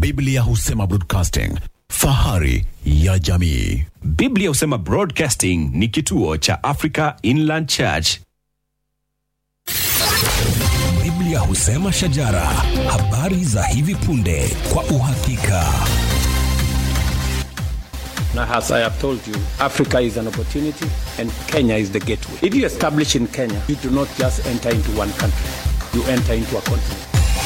Biblia husema broadcasting, fahari ya jamii. Biblia husema Broadcasting ni kituo cha Africa Inland Church. Biblia husema shajara, habari za hivi punde kwa uhakika. Now, as I have told you, Africa is an opportunity and Kenya is the gateway. If you establish in Kenya, you do not just enter into one country, you enter into a continent.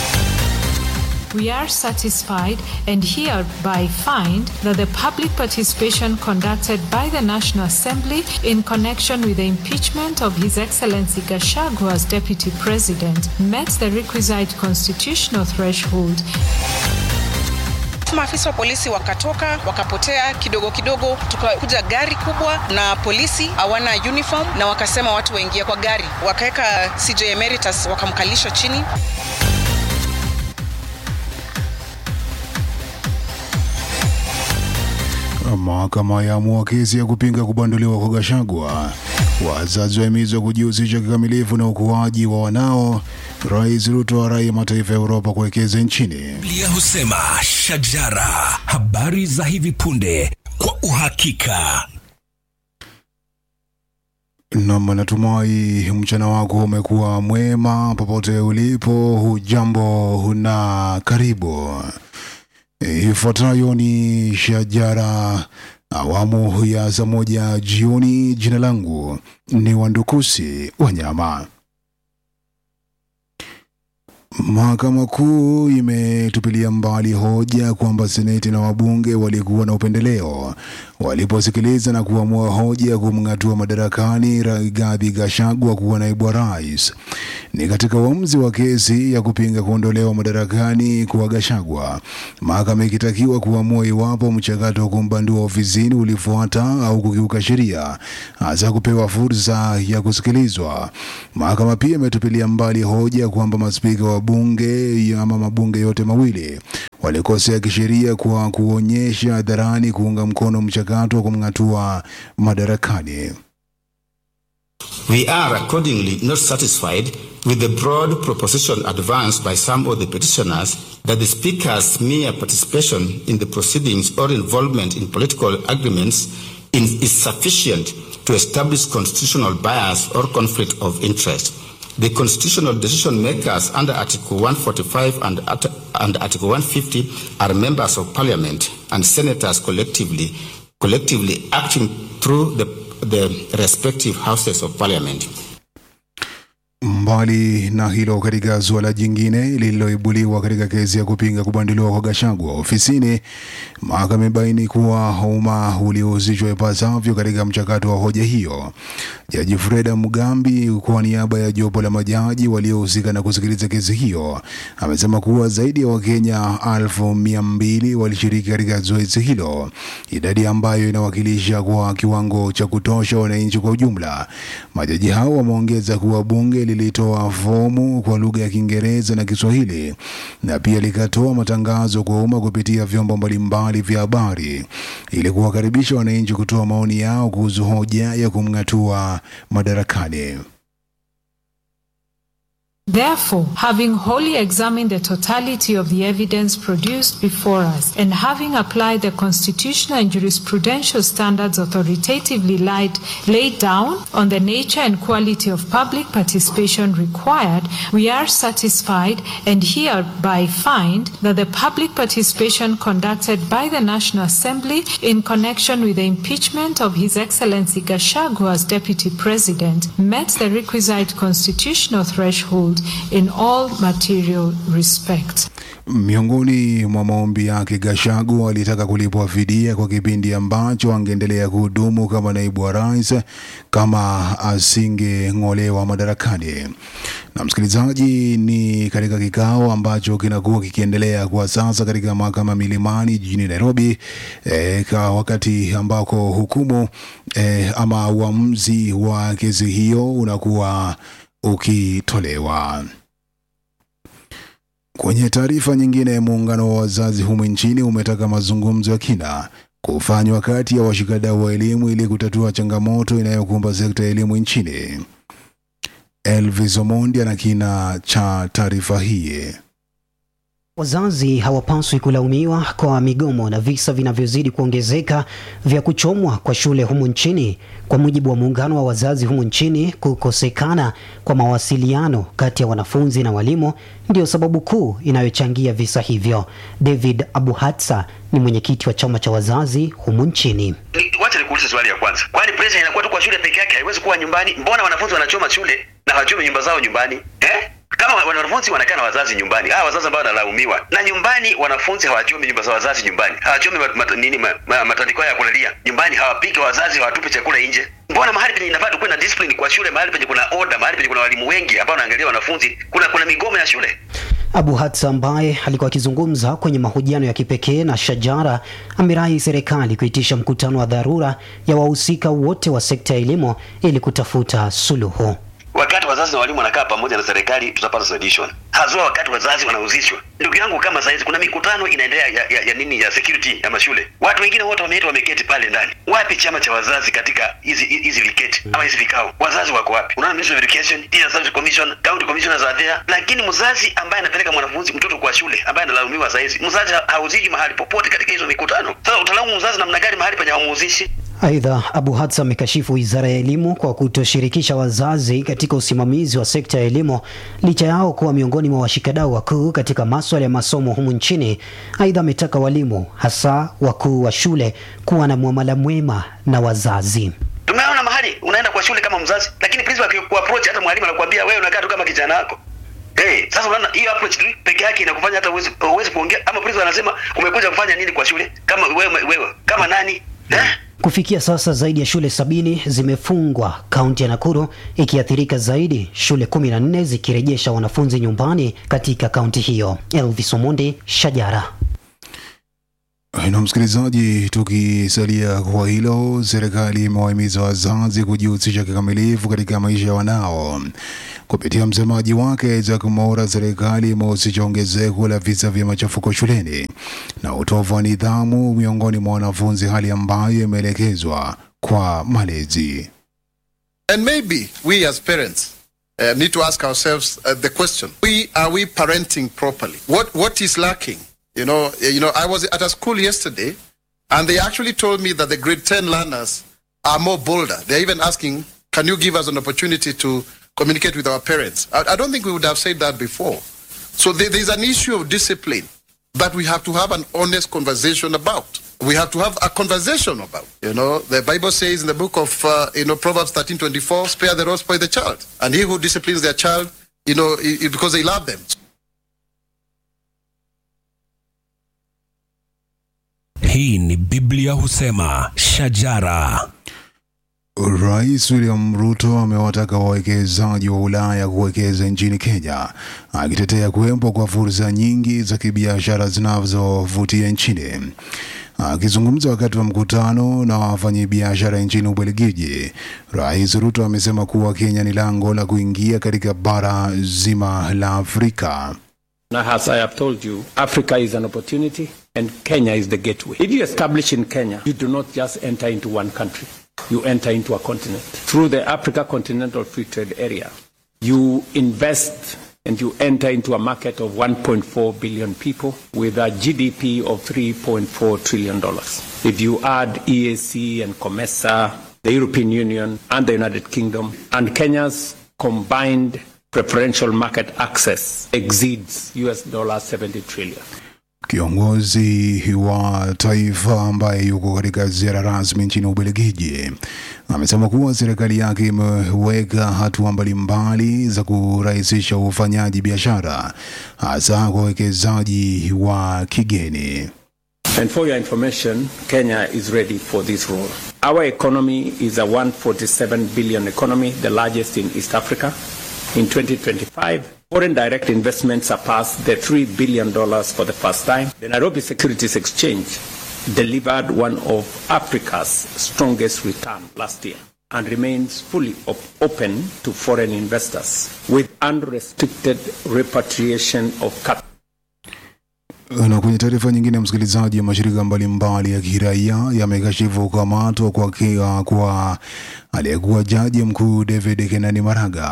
We are satisfied and hereby find that the public participation conducted by the National Assembly in connection with the impeachment of His Excellency Gachagua as Deputy President met the requisite constitutional threshold Maafisa wa polisi wakatoka wakapotea kidogo kidogo, tukakuja gari kubwa na polisi hawana uniform, na wakasema watu waingie kwa gari, wakaweka CJ Emeritus wakamkalisha chini. Mahakama yaamua kesi ya kupinga kubanduliwa kwa Gachagua. Wazazi wahimizwa kujihusisha kikamilifu na ukuaji wa wanao. Rais Ruto arai mataifa ya Uropa kuwekeza nchini. Biblia husema shajara, habari za hivi punde kwa uhakika. Nam, natumai mchana wako umekuwa mwema popote ulipo. Hujambo na karibu. Ifuatayo ni shajara awamu ya saa moja jioni. Jina langu ni Wandukusi Wanyama. Mahakama Kuu imetupilia mbali hoja kwamba seneti na wabunge walikuwa na upendeleo waliposikiliza na kuamua hoja ya kumng'atua madarakani Rigathi Gachagua kuwa naibu wa rais. Ni katika uamuzi wa kesi ya kupinga kuondolewa madarakani kwa Gachagua, mahakama ikitakiwa kuamua iwapo mchakato wa kumbandua ofisini ulifuata au kukiuka sheria, hasa kupewa fursa ya kusikilizwa. Mahakama pia imetupilia mbali hoja kwamba maspika wa bunge ama mabunge yote mawili walikosea kisheria kwa kuonyesha hadharani kuunga mkono mchakato wa kumng'atua madarakani. We are accordingly not satisfied with the broad proposition advanced by some of the petitioners that the Speaker's mere participation in the proceedings or involvement in political agreements in, is sufficient to establish constitutional bias or conflict of interest. The constitutional decision makers under Article 145 and, at- and Article 150 are members of Parliament and senators collectively, collectively acting through the, the respective houses of Parliament. Mbali na hilo, katika suala jingine lililoibuliwa katika kesi ya kupinga kubanduliwa kwa Gachagua ofisini, mahakama imebaini kuwa umma uliohusishwa ipasavyo katika mchakato wa hoja hiyo. Jaji Freda Mugambi, kwa niaba ya jopo la majaji waliohusika na kusikiliza kesi hiyo, amesema kuwa zaidi ya Wakenya elfu mia mbili walishiriki katika zoezi hilo, idadi ambayo inawakilisha kwa kiwango cha kutosha wananchi kwa ujumla. Majaji hao wameongeza kuwa bunge lilitoa fomu kwa lugha ya Kiingereza na Kiswahili na pia likatoa matangazo kwa umma kupitia vyombo mbalimbali vya habari ili kuwakaribisha wananchi kutoa maoni yao kuhusu hoja ya kumng'atua madarakani. Therefore, having wholly examined the totality of the evidence produced before us, and having applied the constitutional and jurisprudential standards authoritatively laid, laid down on the nature and quality of public participation required, we are satisfied and hereby find that the public participation conducted by the National Assembly in connection with the impeachment of His Excellency Gachagua as Deputy President met the requisite constitutional threshold in all material respects. Miongoni mwa maombi yake, Gachagua alitaka kulipwa fidia kwa kipindi ambacho angeendelea kuhudumu kama naibu wa rais kama asingeng'olewa madarakani. Na msikilizaji, ni katika kikao ambacho kinakuwa kikiendelea kwa sasa katika mahakama Milimani jijini Nairobi, e, kwa wakati ambako hukumu e, ama uamuzi wa kesi hiyo unakuwa ukitolewa. Kwenye taarifa nyingine, muungano wa wazazi humu nchini umetaka mazungumzo ya kina kufanywa kati ya washikadau wa elimu ili kutatua changamoto inayokumba sekta ya elimu nchini. Elvis Omondi ana kina cha taarifa hii. Wazazi hawapaswi kulaumiwa kwa migomo na visa vinavyozidi kuongezeka vya kuchomwa kwa shule humu nchini. Kwa mujibu wa muungano wa wazazi humu nchini, kukosekana kwa mawasiliano kati ya wanafunzi na walimu ndio sababu kuu inayochangia visa hivyo. David Abuhatsa ni mwenyekiti wa chama cha wazazi humu nchini. Ni- Wacha nikuulize swali ya kwanza, kwani pressure inakuwa tu kwa shule peke yake? Haiwezi kuwa nyumbani? Mbona wanafunzi wanachoma shule na hawachomi nyumba zao nyumbani eh? Kama wa- wanafunzi wanakaa na wazazi nyumbani, hawa wazazi ambao wanalaumiwa na nyumbani, wanafunzi hawachomi nyumba za wazazi nyumbani, hawachomi mat, mat, nini ma, ma, matandiko yao ya kulalia nyumbani, hawapiki wazazi, hawatupi chakula nje. Mbona mahali penye inafaa tukuwe na discipline kwa shule, mahali penye kuna order, mahali penye kuna walimu wengi ambao wanaangalia wanafunzi, kuna kuna migomo ya shule Abu Hatsa ambaye alikuwa akizungumza kwenye mahojiano ya kipekee na Shajara amerai serikali kuitisha mkutano wa dharura ya wahusika wote wa sekta ya elimu ili kutafuta suluhu. wakati wazazi na walimu wanakaa pamoja na serikali tutapata solution haswa wakati wazazi wanahusishwa ndugu yangu kama saizi kuna mikutano inaendelea ya, ya, ya nini ya security ya mashule watu wengine wote wameitwa wameketi pale ndani wapi chama cha wazazi katika hizi hizi viketi ama hizi vikao wazazi wako wapi unaona ministry of education teacher service commission county commissioners are there lakini mzazi ambaye anapeleka mwanafunzi mtoto kwa shule ambaye analaumiwa saizi mzazi ha- hauziki mahali popote katika hizo mikutano sasa utalaumu mzazi namna gani mahali penye hamuhusishi Aidha, Abu Hatsa amekashifu wizara ya elimu kwa kutoshirikisha wazazi katika usimamizi wa sekta ya elimu licha yao kuwa miongoni mwa washikadau wakuu katika maswala ya masomo humu nchini. Aidha, ametaka walimu hasa wakuu wa shule kuwa na muamala mwema na wazazi. tumeona mahali unaenda kwa shule kama mzazi lakini principal akikuapproach hata mwalimu anakuambia wewe unakaa tu kama kijana wako Hey, sasa unaona hiyo approach tu peke yake inakufanya hata uwezi uwezi kuongea ama principal anasema umekuja kufanya nini kwa shule kama wewe wewe kama nani eh? Kufikia sasa zaidi ya shule sabini zimefungwa kaunti ya Nakuru, ikiathirika zaidi, shule kumi na nne zikirejesha wanafunzi nyumbani katika kaunti hiyo. Elvis Omondi, Shajara. Na msikilizaji, tukisalia kwa hilo, serikali imewahimiza wazazi kujihusisha kikamilifu katika maisha ya wanao. Kupitia msemaji wake Isaac Mwaura, serikali imehusisha ongezeko la visa vya machafuko shuleni na utovu wa nidhamu miongoni mwa wanafunzi, hali ambayo imeelekezwa kwa malezi. And maybe we as parents uh, need to ask ourselves uh, the question: We are we parenting properly? What what is lacking? You know, uh, you know. I was at a school yesterday, and they actually told me that the grade ten learners are more bolder. They're even asking, "Can you give us an opportunity to communicate with our parents?" I, I don't think we would have said that before. So there, there's an issue of discipline that we have to have an honest conversation about. We have to have a conversation about. You know, the Bible says in the book of uh, you know Proverbs thirteen twenty four, "Spare the rod, spoil the child," and he who disciplines their child, you know, i- i- because they love them. Hii ni Biblia husema shajara. Rais William Ruto amewataka wawekezaji wa Ulaya kuwekeza nchini Kenya, akitetea kuwepo kwa fursa nyingi za kibiashara zinazovutia nchini. Akizungumza wakati wa mkutano na wafanyabiashara nchini Ubelgiji, Rais Ruto amesema kuwa Kenya ni lango la kuingia katika bara zima la Afrika. Now, as I have told you, Africa is an opportunity and Kenya is the gateway. If you establish in Kenya, you do not just enter into one country, you enter into a continent. Through the Africa Continental Free Trade Area, you invest and you enter into a market of 1.4 billion people with a GDP of $3.4 trillion. If you add EAC and COMESA, the European Union and the United Kingdom, and Kenya's combined preferential market access exceeds US dollar 70 trillion. Kiongozi wa taifa ambaye yuko katika ziara rasmi nchini Ubelgiji amesema kuwa serikali yake imeweka hatua mbalimbali za kurahisisha ufanyaji biashara hasa kwa wawekezaji wa kigeni. And for your information, Kenya is ready for this role. Our economy is a 147 billion economy, the largest in East Africa. In 2025, foreign direct investment surpassed the $3 billion for the first time. The Nairobi Securities Exchange delivered one of Africa's strongest return last year and remains fully op- open to foreign investors with unrestricted repatriation of capital. Na kwenye taarifa nyingine, msikilizaji, mashirika mbalimbali ya kiraia yamekashifu kukamatwa kwa, kia- kwa aliyekuwa jaji mkuu David Kenani Maraga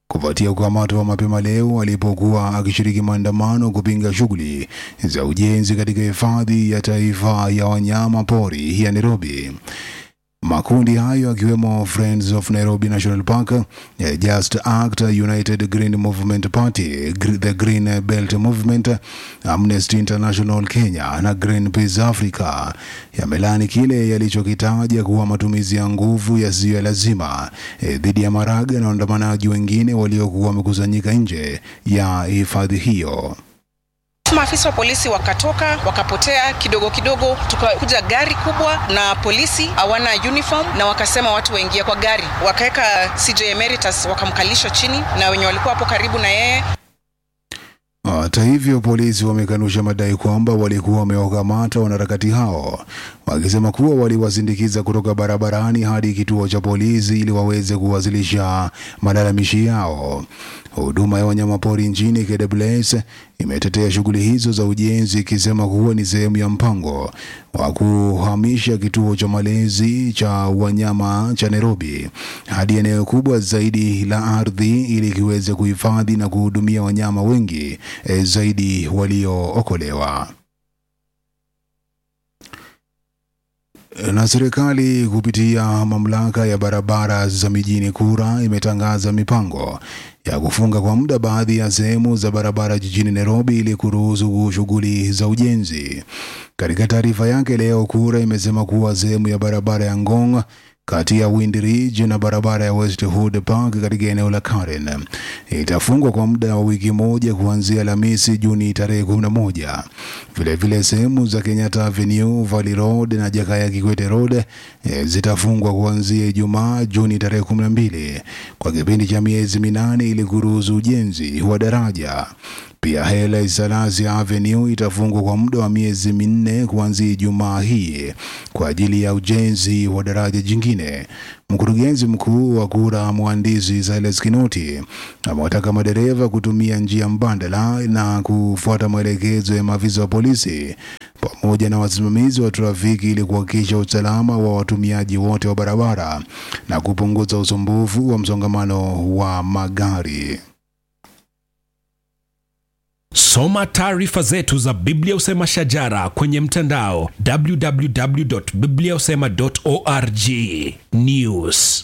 kufuatia kukamatwa mapema leo alipokuwa akishiriki maandamano kupinga shughuli za ujenzi katika hifadhi ya taifa ya wanyama pori ya Nairobi. Makundi hayo akiwemo Friends of Nairobi National Park, eh, Just Act, United Green Movement Party, Gr- the Green Belt Movement, Amnesty International Kenya na Greenpeace Africa yamelani kile yalichokitaja kuwa matumizi ya nguvu yasiyo ya lazima eh, dhidi ya Maraga na waandamanaji wengine waliokuwa wamekusanyika nje ya hifadhi hiyo. Maafisa wa polisi wakatoka wakapotea kidogo kidogo, tukakuja gari kubwa na polisi hawana uniform, na wakasema watu waingie kwa gari, wakaweka CJ Emeritus wakamkalisha chini na wenye walikuwa hapo karibu na yeye Hata hivyo, polisi wamekanusha madai kwamba walikuwa wamewakamata wanaharakati hao, wakisema kuwa waliwasindikiza kutoka barabarani hadi kituo cha polisi ili waweze kuwasilisha malalamishi yao. Huduma ya wanyamapori nchini KWS imetetea shughuli hizo za ujenzi ikisema kuwa ni sehemu ya mpango wa kuhamisha kituo cha malezi cha wanyama cha Nairobi hadi eneo kubwa zaidi la ardhi ili kiweze kuhifadhi na kuhudumia wanyama wengi eh, zaidi waliookolewa. Na serikali kupitia mamlaka ya barabara za mijini KURA imetangaza mipango ya kufunga kwa muda baadhi ya sehemu za barabara jijini Nairobi ili kuruhusu shughuli za ujenzi. Katika taarifa yake leo, KURA imesema kuwa sehemu ya barabara ya Ngong kati ya Wind Ridge na barabara ya Westwood Park katika eneo la Karen itafungwa kwa muda wa wiki moja kuanzia Alhamisi Juni tarehe 11. Vilevile sehemu za Kenyatta Avenue, Valley Road na Jakaya Kikwete Road eh, zitafungwa kuanzia Ijumaa Juni tarehe 12 kwa kipindi cha miezi minane ili kuruhusu ujenzi wa daraja. Pia Haile Selassie Avenue itafungwa kwa muda wa miezi minne kuanzia Ijumaa hii kwa ajili ya ujenzi wa daraja jingine. Mkurugenzi mkuu wa KURA mhandisi Silas Kinoti amewataka madereva kutumia njia mbadala na kufuata maelekezo ya maafisa wa polisi pamoja na wasimamizi wa trafiki ili kuhakikisha usalama wa watumiaji wote wa barabara na kupunguza usumbufu wa msongamano wa magari. Soma taarifa zetu za Biblia Usema Shajara kwenye mtandao www.bibliausema.org. News.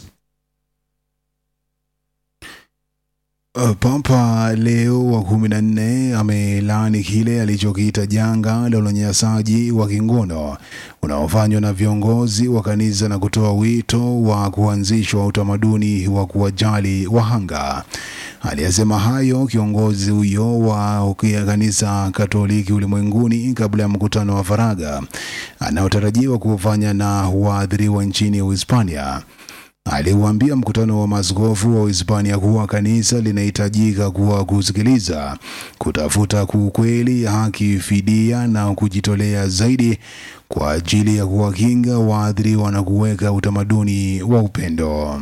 Uh, Papa Leo wa kumi na nne amelaani kile alichokiita janga la unyanyasaji wa kingono unaofanywa na viongozi wa kanisa na kutoa wito wa kuanzishwa utamaduni wa kuwajali wahanga. Aliyasema hayo kiongozi huyo wa kanisa Katoliki ulimwenguni kabla ya mkutano wa faragha anaotarajiwa kufanya na waathiriwa nchini Uhispania. Aliuambia mkutano wa maaskofu wa Uhispania kuwa kanisa linahitajika kuwa kusikiliza, kutafuta ukweli, haki, fidia na kujitolea zaidi kwa ajili ya kuwakinga waathiriwa na kuweka utamaduni wa upendo.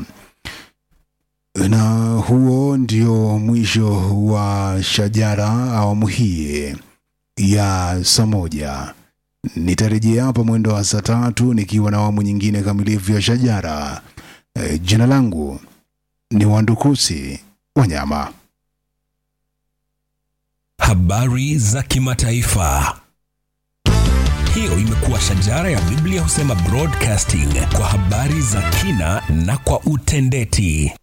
Na huo ndio mwisho wa Shajara awamu hii ya saa moja. Nitarejea hapa mwendo wa saa tatu nikiwa na awamu nyingine kamilifu ya Shajara. E, jina langu ni Wandukusi Wanyama. Habari za kimataifa. Hiyo imekuwa Shajara ya Biblia Husema Broadcasting kwa habari za kina na kwa utendeti.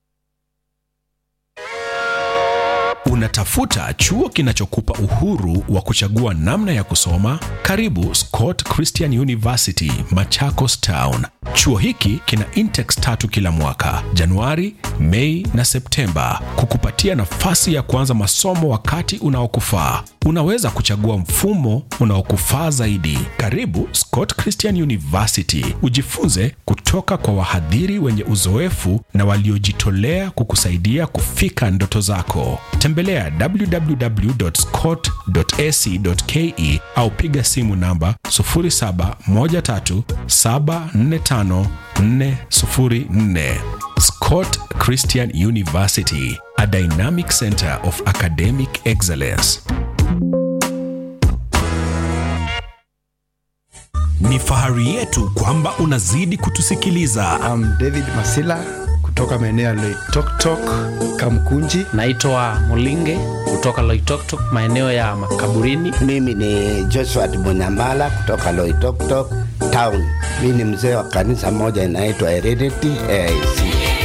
Unatafuta chuo kinachokupa uhuru wa kuchagua namna ya kusoma? Karibu Scott Christian University, Machakos Town. Chuo hiki kina intex tatu kila mwaka, Januari, Mei na Septemba, kukupatia nafasi ya kuanza masomo wakati unaokufaa. Unaweza kuchagua mfumo unaokufaa zaidi. Karibu Scott Christian University, ujifunze kutoka kwa wahadhiri wenye uzoefu na waliojitolea kukusaidia kufika ndoto zako. Tembelea www.scott.ac.ke au piga simu namba 0713745404. Scott Christian University, a dynamic center of academic excellence. Ni fahari yetu kwamba unazidi kutusikiliza. I'm David Masila kutoka maeneo ya Loitoktok, Kamkunji. Naitwa Mulinge kutoka Loitoktok, maeneo ya makaburini. Mimi ni Joshua Munyamala kutoka Loitoktok town. Mimi ni mzee wa kanisa moja inaitwa Heredity AIC.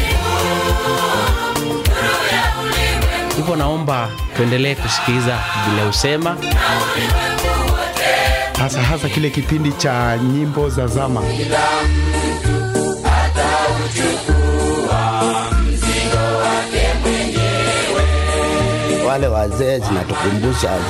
Hivyo naomba tuendelee kusikiliza vile usema hasa hasa kile kipindi cha nyimbo za zama. Wale wazee zinatukumbusha